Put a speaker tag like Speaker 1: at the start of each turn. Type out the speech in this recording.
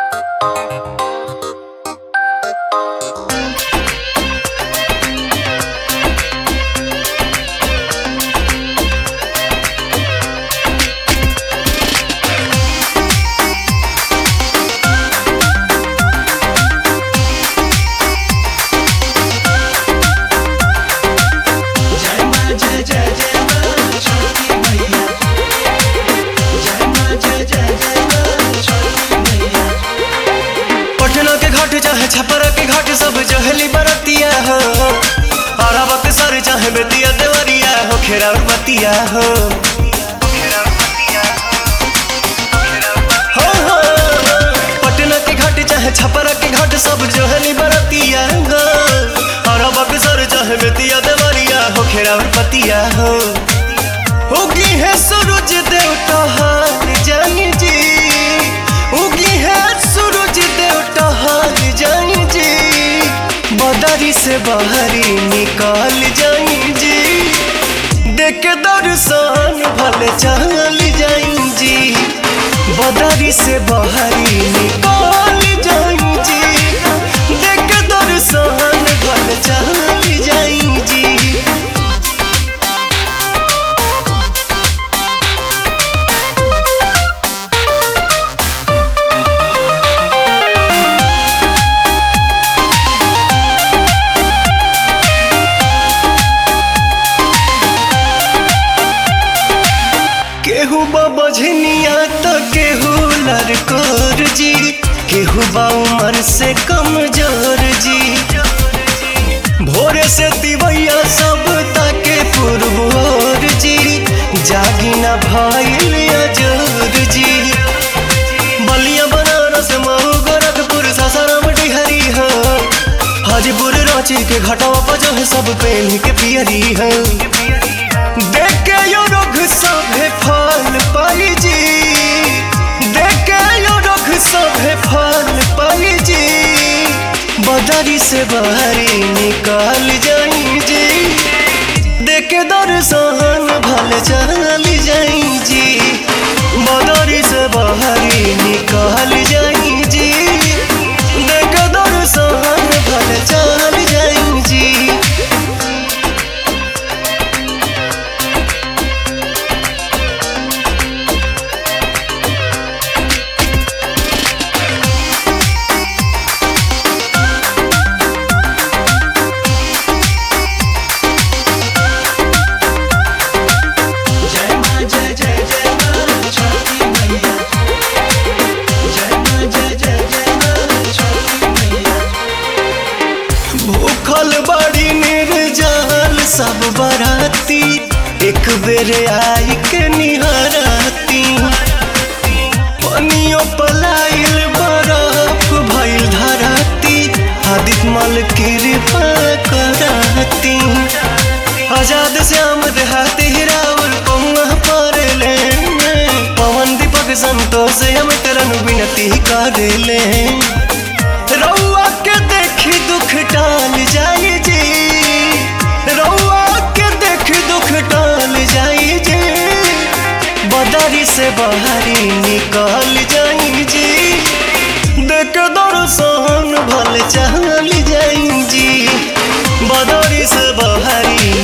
Speaker 1: जय मां जय जय जय मां छोटी मैया जय मां जय जय जय मां छोटी मैया
Speaker 2: पटना के घाट चाहे छपरा के घाट सब जहली बरतिया हो अरावत सर चाहे बेतिया देवरिया हो खेरा बतिया हो हो, हो, पटना के घाट चाहे छपरा के घाट सब जहली बरतिया हो अरावत सर चाहे बेतिया देवरिया हो खेरा बतिया हो उगी है सूरज देवता हार जानी जी उगी है सूरज देवता हार जानी जी बदरी से बाहरी निकाल जाई जी देख के दर्शन भले चल जाई जी बदरी से बाहरी निकाल जाई जी देख के दर्शन भले चल जाई जी केहू बझनिया तो केहू लड़कोर जी केहू बा उमर से कमजोर जी भोरे से दिवैया सब ताके पुरबोर जी जागी ना भइल अजोर जी बलिया बनारस मऊ गोरखपुर सासाराम डिहरी हो हाजीपुर रांची के घटावा पर जो है सब पेन के पियरी है देख के यो रोग सभे फल पाई जी देख के यो रोग सभे फल पाई जी बदरी से बाहरी निकाल जाई जी देख के दर्शन भल चल जाई जी बदरी से बाहरी निकाल जाई जी देख के दर्शन भल चल जाई जी
Speaker 1: जय मां जय जय जय मां छोटी मैया जय मां जय जय जय मां छोटी मैया
Speaker 2: भूखल बड़ी निर्जल सब बराती एक बेर आई के निहराती पनियो पलाइल बरफ भइल धराती आदित मल कृपा कराती आजाद श्याम देहाती हिरावल पहुआ पर ले पवन दीपक संतोष हम करन विनती कर ले रउआ के देखी दुख टाल जाई जी रउआ के देखी दुख टाल जाई जी बदरी से बाहरी निकाल जाई जी देख दर्शन भल चल जाई जी बदरी से बाहरी